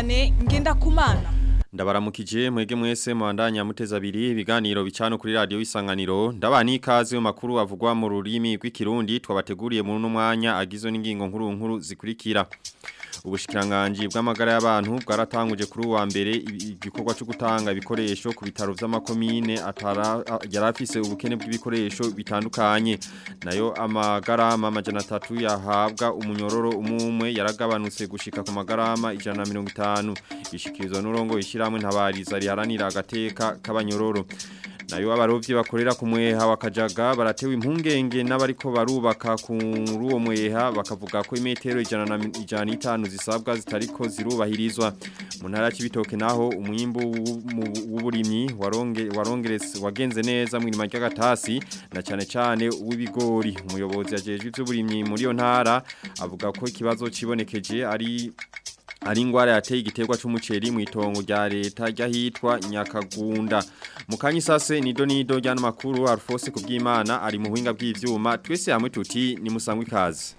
Vianney Ngendakumana Ndabaramukije mwege mwese mwandanya muteza abiri ibiganiro bicano kuri radio isanganiro ndabani ikaze mu makuru avugwa mu rurimi rw'ikirundi twabateguriye mu mwanya agizwe n'ingingo nkuru nkuru zikurikira Ubushikiranganji bw'amagara y'abantu bwaratanguje kuri uwa mbere igikorwa cyo gutanga ibikoresho ku bitaro vy'amakomine atara yarafise ubukene bw'ibikoresho bitandukanye nayo amagarama amajana atatu yahabwa umunyororo umumwe yaragabanutse gushika ku magarama ijana na mirongo itanu ishikirizwa n'urongo ishiramwe ntabariza riharanira agateka k'abanyororo nayo abarovyi bakorera ku mweha wakajaga baratewe impungenge n'abariko barubaka kuri uwo mweha bakavuga ko imetero ijana na ijana n'itanu zisabwa zitariko zirubahirizwa mu ntara y'ibitoke naho umwimbu w'uburimyi waronge warongeretse wagenze neza mu irima ry'agatasi na cyane cyane uw'ibigori umuyobozi yajeje ivy'uburimyi muri yo ntara avuga ko ikibazo cibonekeje ari ari ingwara yateye igiterwa c'umuceri mu itongo rya leta ryahitwa Nyakagunda mukanyi sase nido nido ryana makuru Alphonse kubyimana ari mu buhinga bw'ivyuma twese hamwe tuti ni musangwe kazi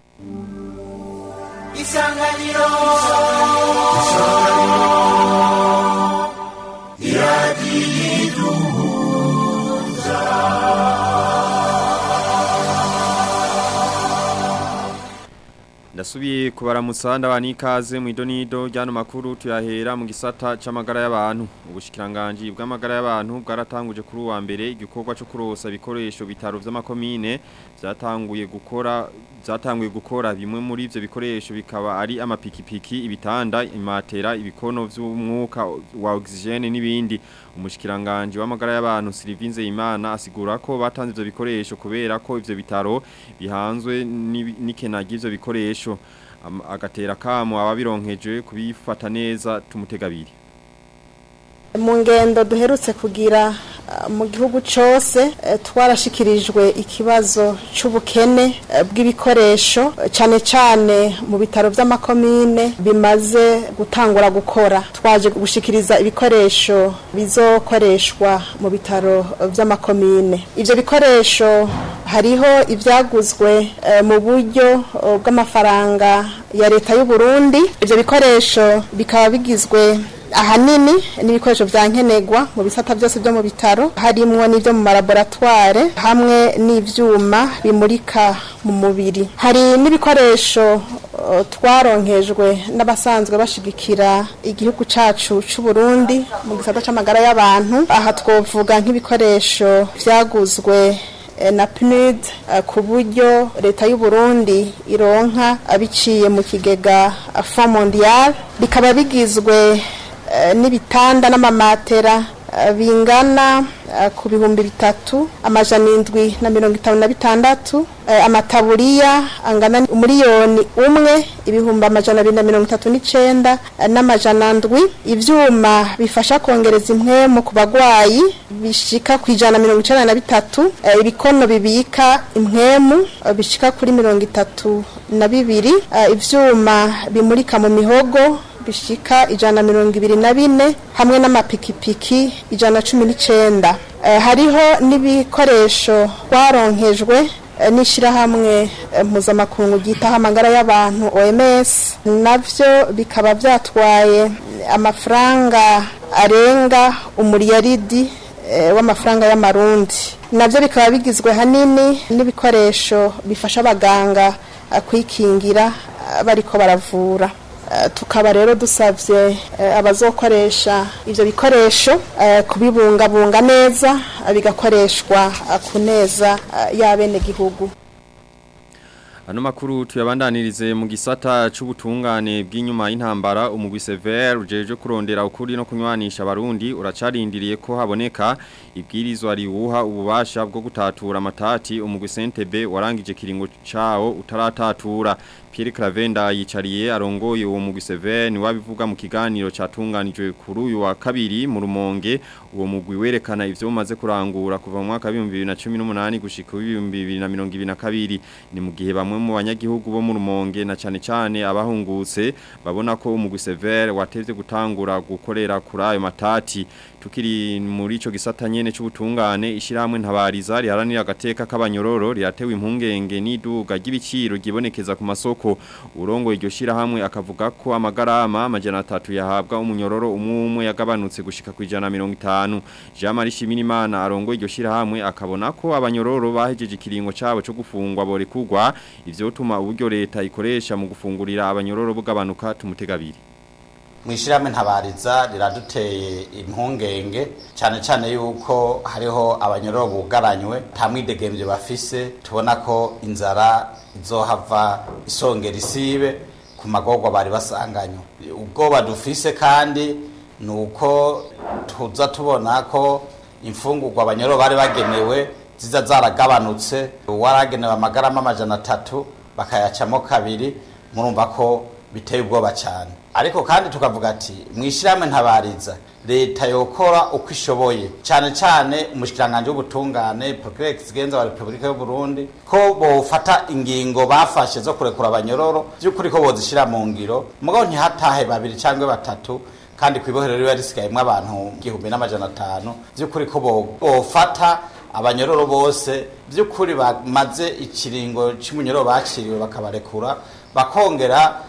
Isanganiro Ndasubiye kubaramutsa ndabani ikaze mu idonido ryano makuru tuyahera mu gisata c'amagara y'abantu ubushikiranganje bw'amagara y'abantu bwaratanguje kuri uwa mbere igikorwa cyo kurosa bikoresho bitaro vy'amakomine byatanguye gukora byatanguye gukora bimwe muri ivyo bikoresho bikaba ari amapikipiki ibitanda imatera ibikono vy'umwuka wa oxygene n'ibindi umushikiranganje w'amagara y'abantu Sylvinze Imana asigura ko batanze ivyo bikoresho kubera ko ivyo bitaro bihanzwe n'ikena ry'ivyo bikoresho agatera kamo ababironkeje kubifata neza tumutegabiri mu ngendo duherutse kugira mu gihugu cyose twarashikirijwe ikibazo cy'ubukene bw'ibikoresho cyane cyane mu bitaro by'amakomine bimaze gutangura gukora twaje gushikiriza ibikoresho bizokoreshwa mu bitaro by'amakomine ibyo bikoresho hariho ibyaguzwe mu buryo bw'amafaranga ya leta y'u Burundi ibyo bikoresho bikaba bigizwe ahanini n'ibikoresho bya nkenerwa mu bisata byose byo mu bitaro harimo n'ibyo mu malaboratware hamwe n'ibyuma bimurika mu mubiri hari n'ibikoresho twaronkejwe n'abasanzwe bashigikira igihugu cyacu cy'u Burundi mu gisata cy'amagara y'abantu aha twavuga nk'ibikoresho byaguzwe na PNUD ku buryo leta y'u Burundi ironka abiciye mu kigega Fond Mondial bikaba bigizwe n'ibitanda n'amamatera bingana ku bihumbi bitatu amajana indwi na mirongo itanu na bitandatu amataburiya angana umuriyoni umwe ibihumbi amajana abiri na mirongo itatu n'icenda n'amajana ndwi ivyuma bifasha kongereza impwemu ku bagwayi bishika ku ijana na mirongo icenda na bitatu ibikono bibika impwemu bishika kuri mirongo itatu na bibiri ivyuma bimurika mu mihogo bishika ijana na mirongo ibiri na bine hamwe n'amapikipiki ijana na cumi n'icenda hariho n'ibikoresho twaronkejwe n'ishyirahamwe mpuzamakungu ryitaho amagara y'abantu OMS navyo bikaba byatwaye amafaranga arenga umuriyaridi w'amafaranga y'amarundi navyo bikaba bigizwe hanini n'ibikoresho bifasha abaganga kwikingira bariko baravura tukaba rero dusabye abazokoresha ibyo bikoresho kubibungabunga neza bigakoreshwa ku neza y'abenegihugu Ano makuru tuyabandanirize mu gisata c'ubutungane bw'inyuma y'intambara umugwi Sever ujeje kurondera ukuri no kunywanisha abarundi uracarindiriye ko haboneka ibwirizwa riwuha ububasha bwo gutatura amatati umugwi Sentebe warangije kiringo cawo utaratatura Pierre Cravenda yicariye arongoye uwo mugwi Sever ni wabivuga mu kiganiro catunganijwe kuri uyu wa kabiri mu rumonge uwo mugwi werekana ivyo umaze kurangura kuva mu mwaka wa 2018 gushika 2022 ni mu gihe bamwe mu banyagihugu bo mu rumonge na cane cane abahungutse babona ko umugwi Sever watevye gutangura gukorera kuri ayo matati tukiri muri ico gisata nyene c'ubutungane ishiramwe ntabariza riharanira agateka k'abanyororo riratewe impungenge n'iduga ry'ibiciro gibonekeza ku masoko urongo iryo shirahamwe akavuga ko amagarama amajana atatu yahabwa umunyororo umwe umwe yagabanutse gushika ku ijana mirongo itanu Jean Marie Shimirimana arongo iryo shirahamwe akabona ko abanyororo bahejeje ikiringo cabo cyo gufungwa bore kugwa ivyo tuma uburyo leta ikoresha mu gufungurira abanyororo bugabanuka tumutegabiri mwishirahamwe ntabariza riraduteye impungenge cyane cyane yuko hariho abanyororo bugaranywe nta mwidegemvye bafise tubona ko inzara izohava isongera isibe ku magorwa bari basanganywe ubwoba dufise kandi ni uko tuza tubona ko imfungurwa abanyororo bari bagenewe ziza zaragabanutse uwaragenewe amagarama amajana atatu bakayacamo kabiri murumva ko biteye ubwoba cyane ariko kandi tukavuga ati mwishyirahamwe ntabariza leta yokora uko ishoboye cyane cyane umushikiranganje w'ubutungane procureur kizigenza wa Republika y'u Burundi ko bofata ingingo bafashe zo kurekura abanyororo by'ukuri ko bozishira mu ngiro mugabo ntihatahe babiri cyangwa batatu kandi kwibohero riba risigayemwo abantu igihumbi n'amajana atanu by'ukuri ko bofata abanyororo bose by'ukuri bamaze ikiringo cy'umunyororo baciriwe bakabarekura bakongera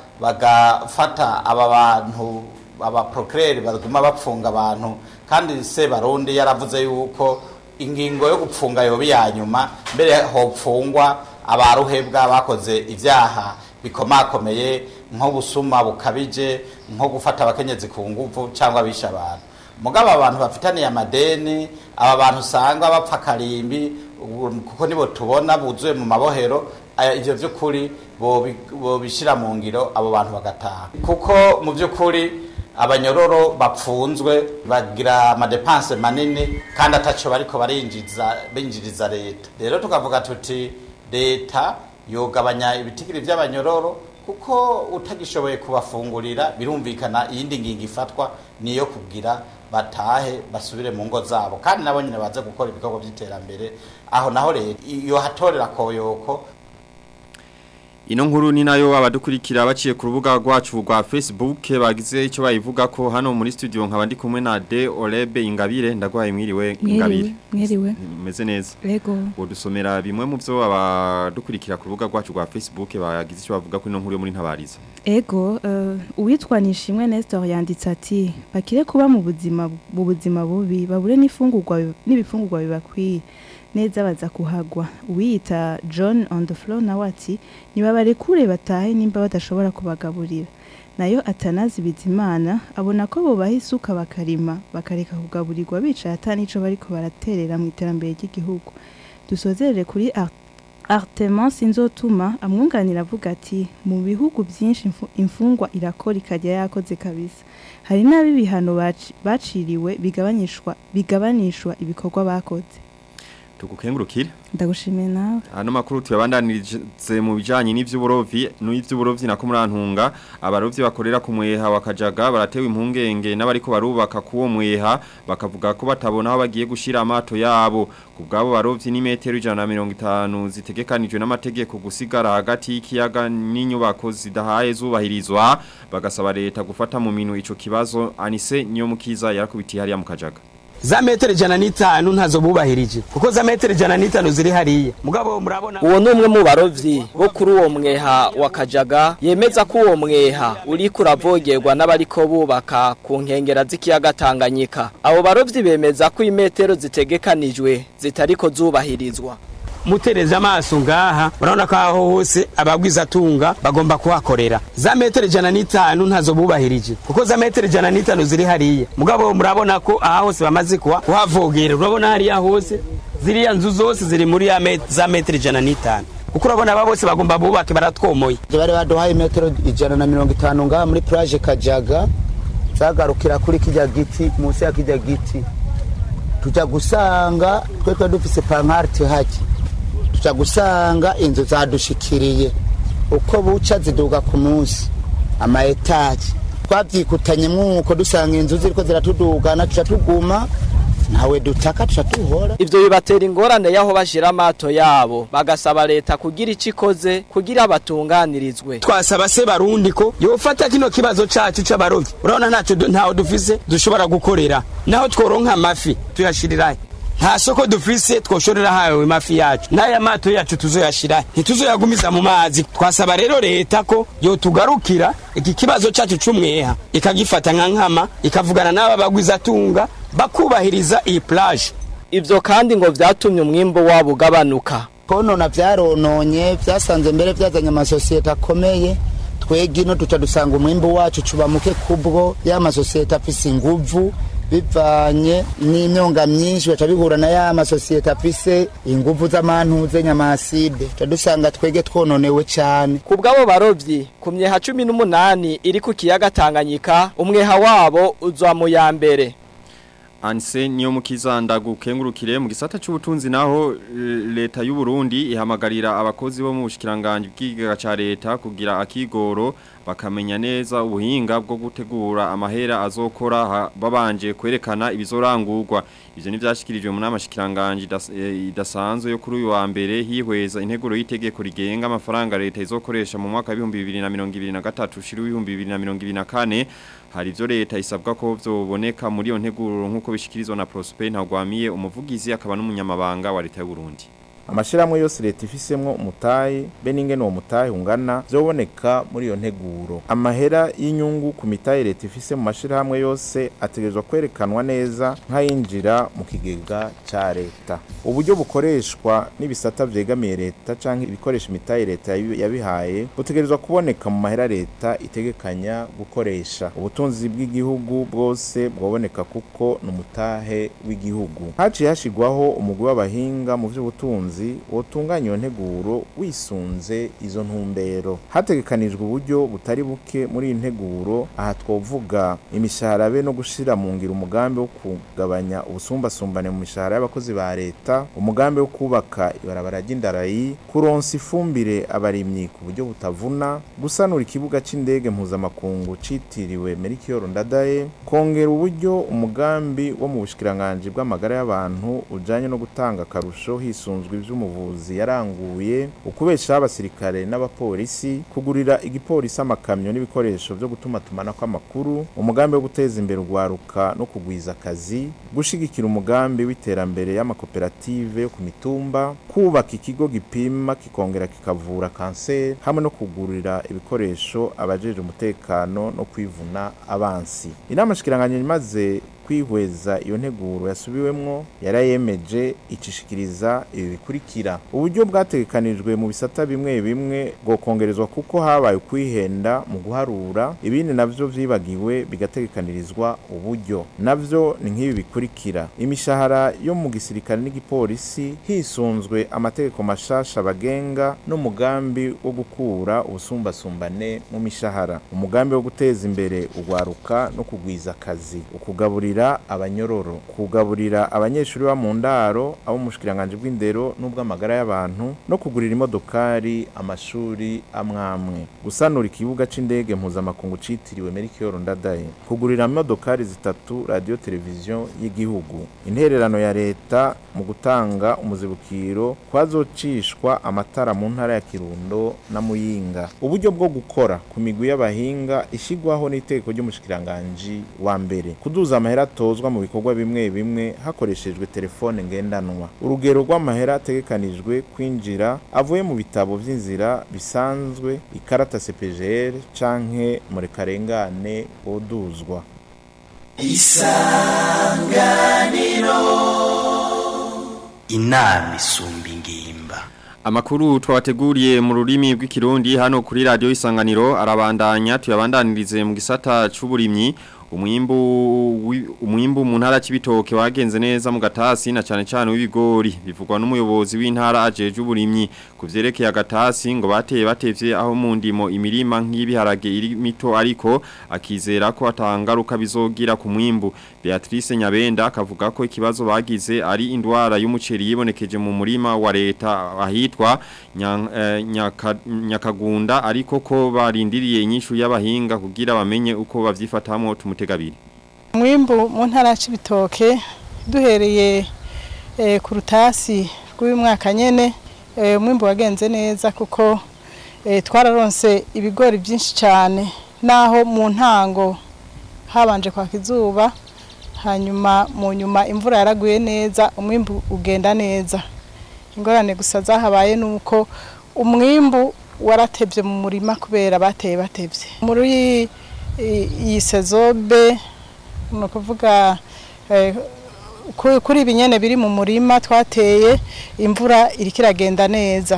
bagafata aba bantu aba procureur baguma bapfunga abantu kandi se barundi yaravuze yuko ingingo yo gupfunga yobi ya nyuma mbere hopfungwa abaruhebwa bakoze ivyaha bikomakomeye nko busuma bukabije nko gufata abakenyezi ku nguvu cyangwa bisha abantu mugabo abantu bafitaniye amadeni aba bantu usanga bapfa karimbi kuko nibo tubona buzuye mu mabohero ivyo vy'ukuri bobishyira mu ngiro abo bantu bagataha kuko mu by'ukuri abanyororo bapfunzwe bagira amadepanse manini kandi ataco bariko barinjiza binjiriza leta rero tukavuga tuti leta yogabanya ibitigiri vy'abanyororo kuko utagishoboye kubafungurira birumvikana iyindi ngingo ifatwa niyo kugira batahe basubire mu ngo zabo kandi nabo nyine baze gukora ibikorwa by'iterambere aho naho leta iyo hatorera koyoko Ino nkuru ni nayo abadukurikira baciye ku rubuga rwacu rwa Facebook bagize icyo bayivuga ko hano muri studio nkaba ndi kumwe na De Olebe Ingabire ndagwaye mwiriwe Ingabire mwiriwe meze neza yego udusomera bimwe mu byo abadukurikira ku rubuga rwacu rwa Facebook bagize icyo bavuga ko ino nkuru yo muri ntabariza ego uh, uwitwa Nishimwe Nestor yanditse ati bakire kuba mu buzima mu buzima bubi babure n'ifungurwa n'ibifungurwa bibakwiye neza baza kuhagwa uwiyita John on the floor nawe ati nibabarekure batahe nimba badashobora kubagaburira nayo atanazi bizimana abona ko bubaha isuka bakarima bakareka kugaburirwa bicaye atanico bariko baraterera mu iterambere ry'igihugu dusozerere kuri Arteman sinzotuma amwunganira avuga ati mu bihugu byinshi imfungwa irakora ikajya yakoze kabisa hari n'abi bihano baciriwe bigabanishwa bigabanishwa ibikorwa bakoze tugukengurukire ndagushimiye nawe hano makuru tuyabandanirize mu bijanye n'ivy'uburovyi n'ivy'uburovyi nako murantunga abarovyi bakorera ku mweha wakajaga baratewe impungenge n'abariko barubaka kuwo mweha bakavuga ko batabona aho bagiye gushira amato yabo kubgabo barovyi ni metero 150 zitegekanijwe n'amategeko gusigara hagati y'ikiyaga n'inyubako zidahaye zubahirizwa bagasaba leta gufata mu minu ico kibazo anise niyo mukiza yarakubitiye hariya mu kajaga za metero ijana n'itanu ntazo bubahirije kuko za metero ijana n'itanu ziri hariya mugabo murabona uwo ni umwe mu barovyi bo kuri uwo mweha wa kajaga yemeza ko uwo mweha uriko uravogerwa n'abariko bubaka ku nkengera z'ikiyaga tanganyika abo barovyi bemeza ko imetero zitegekanijwe zitariko zubahirizwa mutereza amaso ngaha urabona ko aho hose abagwizatunga bagomba kuhakorera za metero ijana n'itanu ntazo bubahirije kuko za metero ijana n'itanu ziri hariya mugabo murabona ko aha hose bamaze kuhavogera urabona hariya hose ziriya nzu zose ziri muri za metero ijana n'itanu kuko urabona aba bose bagomba bubake baratwomoye bari baduhaye metero ijana na mirongo itanu ngaha muri plage kajaga zagarukira kuri kijya giti munsi ya kijya giti tujya gusanga twe twe dufise pankarte hake tuja gusanga inzu zadushikiriye uko buca ziduga ku munsi ama etaje twavyikutanye mwuko dusanga inzu ziriko ziratudugana tuca tuguma ntawe dutaka tuca tuhora ivyo bibatera ingorane yaho bashira amato yabo bagasaba leta kugira ico ikoze kugira batunganirizwe twasaba se barundi ko yofata kino kibazo cacu c'abarovyi urabona ntaco du- ntaho dufise dushobora gukorera naho tworonka amafi tuyashirirahe nta soko dufise twoshorera hawe mafi yacu n'aya mato yacu tuzoyashira ntituzoyagumiza mu mazi twasaba rero leta ko yotugarukira iki kibazo cacu c'umweha ikagifata nka nkama ikavugana n'aba bagwizatunga bakubahiriza iyi plage ivyo kandi ngo vyatumye umwimbo wabo ugabanuka konona vyarononye vyasanze mbere vyazanye amasosiyete akomeye twega ino tuca dusanga umwimbu wacu cuba muke kubwo ya masosiyete afise inguvu bivanye n'imyonga myinshi baca bihura na ya masosiyete afise inguvu z'amantuze nyamaside tuca dusanga twege twononewe cane ku bw'abo barovyi ku myeha cumi n'umunani iri ku kiyaga tanganyika umweha wabo uza mu ya mbere Anse niyo mukiza ndagukengurukire mu gisata c'ubutunzi naho eh, leta y'u Burundi ihamagarira abakozi bo mu bushikiranganje bw'igiga ca leta kugira akigoro bakamenya neza ubuhinga bwo gutegura amahera azokora ha- babanje kwerekana ibizorangurwa ivyo ni vyashikirijwe mu nama shikiranganje idas- eh, idasanzwe yo kuri uyu wa mbere hihweza integuro y'itegeko rigenga amafaranga leta izokoresha mu mwaka wa 2023 ushira 2024 hari ivyo leta isabwa ko vyoboneka muri iyo nteguro nk'uko bishikirizwa na Prosper Ntagwamiye umuvugizi akaba n'umunyamabanga wa leta y'u Burundi amashirahamwe yose leta ifisemwo umutahe be n'ingene uwo mutahe ungana vyoboneka muri iyo nteguro amahera y'inyungu ku mitahe leta ifise mu mashirahamwe yose ategerezwa kwerekanwa neza nk'ayinjira mu kigega ca leta uburyo bukoreshwa n'ibisata vyegamiye leta canke ibikoresha imitahe leta yabi- yabihaye butegerezwa kuboneka mu mahera leta itegekanya gukoresha ubutunzi bw'igihugu bwose bwoboneka kuko ni umutahe w'igihugu haciye hashigwaho umugwi w'abahinga mu vy'ubutunzi wotunganya iyo nteguro wisunze izo ntumbero hategekanijwe uburyo butari buke muri iyi nteguro aha twovuga imishahara be no gushira mu ngiro umugambi wo kugabanya ubusumbasumbane mu mishahara y'abakozi ba leta umugambi wo kubaka ibarabara ry'indarayi kuronsa ifumbire abarimyi ku buryo butavuna gusanura ikibuga c'indege mpuzamakungu citiriwe Melchior Ndadaye kongera uburyo umugambi wo mu bushikiranganje bw'amagara y'abantu ujanye no gutanga akarusho hisunzwe ivy'umuvuzi yaranguye ukubeshaho abasirikare n'abapolisi kugurira igipolisi amakamyo n'ibikoresho vyo gutuma tumanako amakuru umugambi wo guteza imbere urwaruka no kugwiza akazi gushigikira umugambi w'iterambere y'amakoperative yo ku mitumba kubaka ikigo gipima kikongera kikavura kanseri hamwe no kugurira ibikoresho abajeje umutekano no kwivuna abansi inama shikiranganya imaze kwihweza iyo nteguro yasubiwemwo yarayemeje icishikiriza ibi bikurikira uburyo bwategekanijwe mu bisata bimwe bimwe bwokongerezwa kuko habaye ukwihenda mu guharura ibindi navyo vyibagiwe bigategekanirizwa uburyo navyo ni nk'ibi bikurikira imishahara yo mu gisirikare n'igipolisi hisunzwe amategeko mashasha bagenga n'umugambi wo gukura ubusumbasumbane mu mishahara umugambi wo guteza imbere urwaruka no kugwiza akazi ukugaburira abanyororo kugaburira abanyeshuri ba mu ndaro abo mu bushikiranganje bw'indero n'ubw'amagara y'abantu no kugurira imodokari amashuri amwamwe gusanura ikibuga c'indege mpuzamakungu citiriwe Melchior Ndadaye kugurira imodokari zitatu radio televiziyo y'igihugu intererano ya leta mu gutanga umuzibukiro kwazocishwa amatara mu ntara ya Kirundo na Muyinga uburyo bwo gukora ku migwi y'abahinga ishigwaho n'itegeko ry'umushikiranganje wa mbere kuduza amahera atozwa mu bikorwa bimwe bimwe hakoreshejwe telefone ngendanwa urugero rw'amahera ategekanijwe kwinjira avuye mu bitabo vy'inzira bisanzwe ikarata CPGR canke murekarengane oduzwa inama isumba ingimba Amakuru twabateguriye mu rurimi rw'ikirundi hano kuri radio isanganiro arabandanya tuyabandanirize mu gisata c'uburimyi umwimbu wi- umwimbu mu ntara c'ibitoke wagenze neza mu gatasi na cane cane w'ibigori bivugwa n'umuyobozi w'intara ajeje uburimyi kuvyerekeye agatasi ngo bateye batevye aho mu ndimo imirima nk'ibiharage iri mito ariko akizera ko atangaruka bizogira ku mwimbu Beatrice Nyabenda akavuga ko ikibazo bagize ari indwara y'umuceri yibonekeje mu murima wa leta ahitwa Nya- eh, Nyaka- Nyakagunda ariko ko barindiriye inyishu y'abahinga kugira bamenye uko bavyifatamo tumutegabiri umwimbu mu ntara y'ibitoke duhereye eh, ku rutasi rw'uyu mwaka nyene eh, umwimbu wagenze neza kuko eh, twararonse ibigori byinshi cyane naho mu ntango habanje kwaka izuba hanyuma mu nyuma imvura yaraguye neza umwimbu ugenda neza ingorane gusa zahabaye nuko umwimbu waratevye mu murima kubera bateye batevye muri iyi- iyi sezobe ni ukuvuga eh, ku- kuri ibi nyene biri mu murima twateye imvura iriko iragenda neza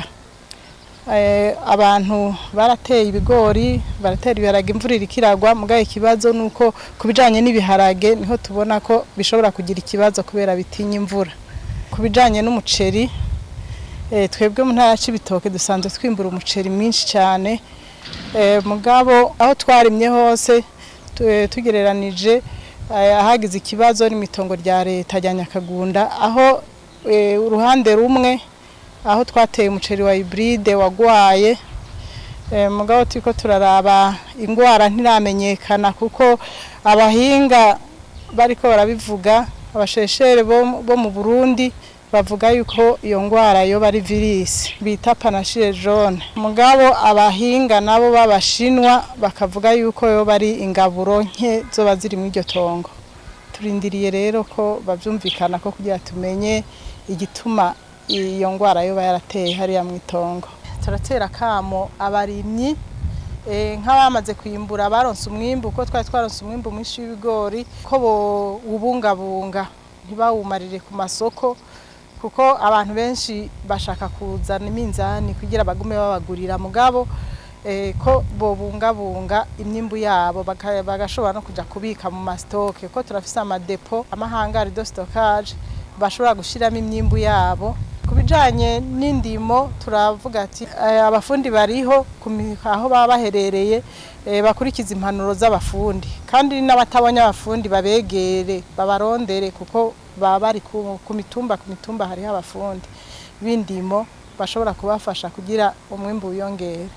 Eh, abantu barateye ibigori baratera ibiharage imvura iriko iragwa mugabo ikibazo nuko ku bijanye n'ibiharage niho tubona ko bishobora kugira ikibazo kubera bitinya imvura ku bijanye n'umuceri eh, twebwe mu ntara y'ibitoke dusanzwe twimbura umuceri mwinshi cyane eh, mugabo aho twarimye hose tu- eh, tugereranije eh, ahagize ikibazo n'imitongo rya leta rya Nyakagunda aho eh, uruhande rumwe aho twateye umuceri wa hybride wagwaye eh, mugabo turiko turaraba ingwara ntiramenyekana kuko abahinga bariko barabivuga abasheshere bo, bo mu Burundi bavuga yuko iyo ngwara yo bari virus bita panachie jaune mugabo abahinga nabo b'abashinwa bakavuga yuko yo bari ingaburo nke zoba ziri mu iryo tongo turindiriye rero ko bavyumvikana ko kugira tumenye igituma iyo ngwara yoba yarateye hariya mu itongo turatera kamo abarimyi eh, nk'abamaze kwimbura baronse umwimbu uko twari twaronse umwimbu mwinshi w'ibigori ko bowubungabunga ntibawumarire ku masoko kuko abantu benshi bashaka kuzana iminzani kugira bagume babagurira mugabo eh, ko bobungabunga imyimbu yabo baka- bagashobora no kuja kubika mu masitoke ko turafise amadepo amahangari de stockage bashobora gushiramo imyimbu yabo ku bijanye n'indimo turavuga ati eh, abafundi bariho ku mi- aho baba baherereye eh, bakurikiza impanuro z'abafundi kandi n'abatabonye abafundi babegere babarondere kuko baba bari ku ku mitumba ku mitumba hariho abafundi b'indimo bashobora kubafasha kugira umwimbu wiyongere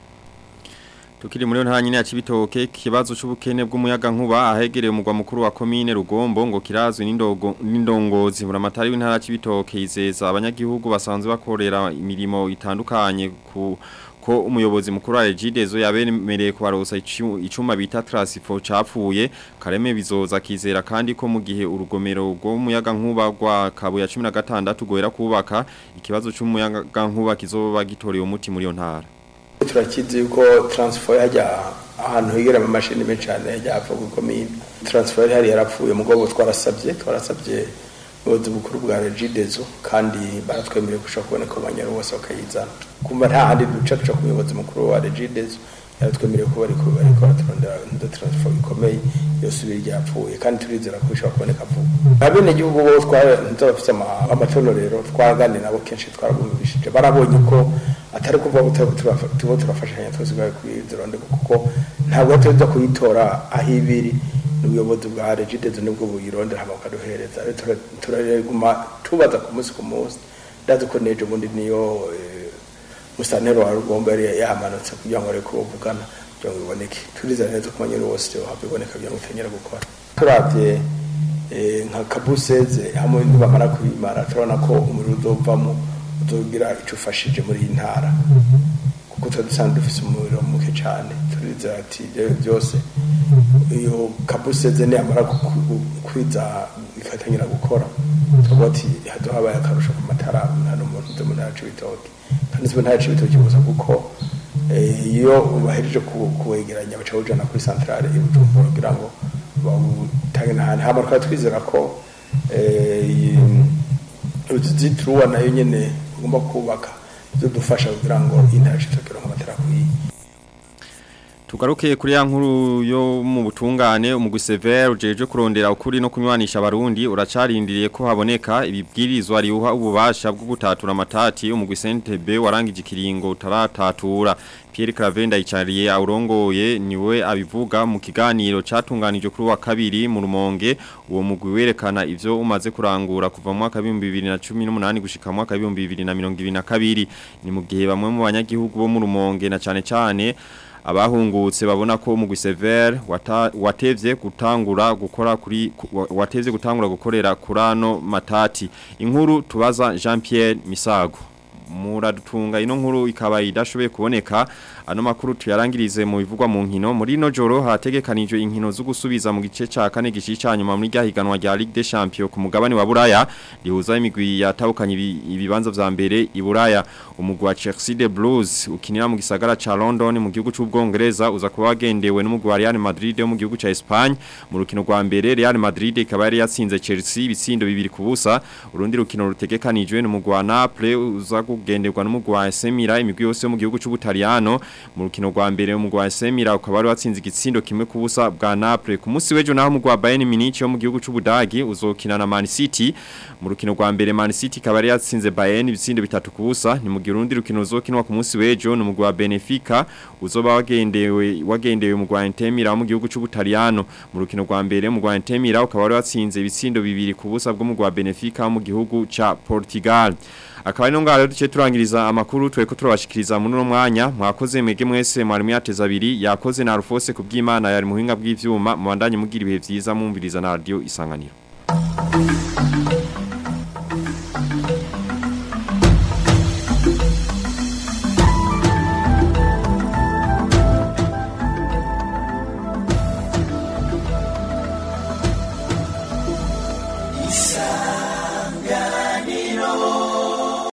Tukiri muri ntara nyine ya Cibitoke kibazo c'ubukene bw'umuyaga nkuba ahegereye umugwa mukuru wa commune Rugombo ngo kirazwe n'indogo n'indongozi muri amatari w'intara ya Cibitoke izeza abanyagihugu basanzwe bakorera imirimo itandukanye ku ko umuyobozi mukuru wa Regidezo yabemereye kubarosa icu- icuma bita transifo capfuye kareme bizoza kizera kandi ko mu gihe urugomero rw'umuyaga nkuba rwa kabuya 16 goera kubaka ikibazo c'umuyaga nkuba kizoba gitoreye umuti muri yo ntara turakizi yuko transfer yajya ahantu higera mu mashini menshi cyane yajya hapfa ku komine transfer hari yarapfuye mugabo twarasabye twarasabye ubuyobozi bukuru bwa regidezo kandi baratwemereye gushaka kuboneka abanyaro bose bakayizana kumva nta handi duca duca ku muyobozi mukuru wa regidezo yaratwemereye ko bari ko bari ko baturondera indi transfer ikomeye yose ibiri ryapfuye kandi turizera ko bishobora kuboneka vuba abene gihugu bo twari bafite amatorero twaganira nabo kenshi twarabumvishije barabonye ko atari kuvuga ko tuba- tuba turafashanya twese bwawe kuyironde kuko ntabwo tuza kuyitora aho ibiri n'ubuyobozi bwa regidezo nibwo buyirondera hama bukaduhereza Rero tura- turaguma tubaza ku munsi ku munsi ndazi ko nejo bundi niyo eh, musantero wa rugombo yari yamanutse kugira ngo areke bavugana kugira ngo biboneke turizera neza ko abanyeri bose hava iboneka kugira ngo utengere gukora turavye eh, nka kabuseze hamwe nibamara kubimara turabona ko umuriro uzovamo uzogira ico ufashije muri iyi ntara kuko tuba dusanzwe dufise umuriro muke cane turizera ati ivyo byose iyo kabuseze niyamara ku- ku- kwiza ikatangira gukora tuvuga ati hazo habaye akarusho ku matara hano mu nzu mu ntara c'ibitoki kandi ziba ntara c'ibitoki gusa kuko eh, iyo bahejeje ku- kuwegeranya baca bawujana kuri santrale i Bujumbura kugira ngo bawutange n'ahandi hama tukaba twizera ko eh, iyi- uruzitiro nayo nyene ugomba kubaka bizodufasha kugira ngo intara c'ibitoki ironke amatara akwiye Tugaruke kuri ya nkuru yo mu butungane umugwi Sever ujeje kurondera ukuri no kunywanisha abarundi uracarindiriye ko haboneka ibibwirizwa riuha ububasha bwo gutatura amatati umugwi CNTB warangije ikiringo utaratatura Pierre Cravenda icariye aurongoye niwe abivuga mu kiganiro catunganije kuri wa kabiri mu rumonge uwo mugwi werekana ivyo umaze kurangura kuva mu mwaka wa 2018 gushika mu mwaka wa 2022 ni mu gihe bamwe mu banyagihugu bo mu rumonge na cane cane abahungutse babona ko umugwi Sever wata- watevye gutangura gukora kuri ku- wa- watevye gutangura gukorera kurano matati inkuru tubaza Jean Pierre Misago muradutunga ino nkuru ikaba idashoboye kuboneka ano makuru tuyarangirize mu bivugwa mu nkino muri no joro hategekanijwe inkino zo gusubiza mu gice ca kane gicisha nyuma muri ryahiganwa rya Ligue des Champions ku mugabane wa Buraya rihuza imigwi yatahukanye ibi- ibibanza vya mbere i Buraya umugwi wa Chelsea the Blues ukinira mu gisagara ca London mu gihugu c'ubwongereza uza kuba wagendewe n'umugwi wa Real Madrid wo mu gihugu ca Espagne mu rukino rwa mbere Real Madrid ikaba yari yatsinze Chelsea ibitsindo bibiri ku busa urundi rukino rutegekanijwe n'umugwi wa Naples uza kugenderwa n'umugwi wa AC Milan imigwi yose yo mu gihugu c'Ubutaliyano mu rukino rwa mbere umugwi wa AC Milan ukaba wari watsinze igitsindo kimwe ku busa bwa Naples ku munsi w'ejo naho umugwi wa Bayern Munich wo mu gihugu c'Ubudagi uzokina na Man City mu rukino rwa mbere Man City ikaba yari yatsinze Bayern ibitsindo bitatu ku busa ni mu gihe urundi rukino ruzokinwa ku munsi w'ejo n'umugwi wa Benfica uzoba wagendewe wagendewe umugwi wa Inter Milan wo mu gihugu c'Ubutaliyano mu rukino rwa mbere umugwi wa Inter Milan ukaba wari watsinze ibitsindo bibiri ku busa bw'umugwi wa Benfica wo mu gihugu ca Portugal akaba ari no ngaho duce turangiriza amakuru tweko turabashikiriza muri no mwanya mwakoze mwege mwese mwari mwateza abiri yakoze na Rufose kubw'Imana yari muhinga bw'ivyuma mu bandanye mugira ibihe vyiza mumviriza na radio isanganiro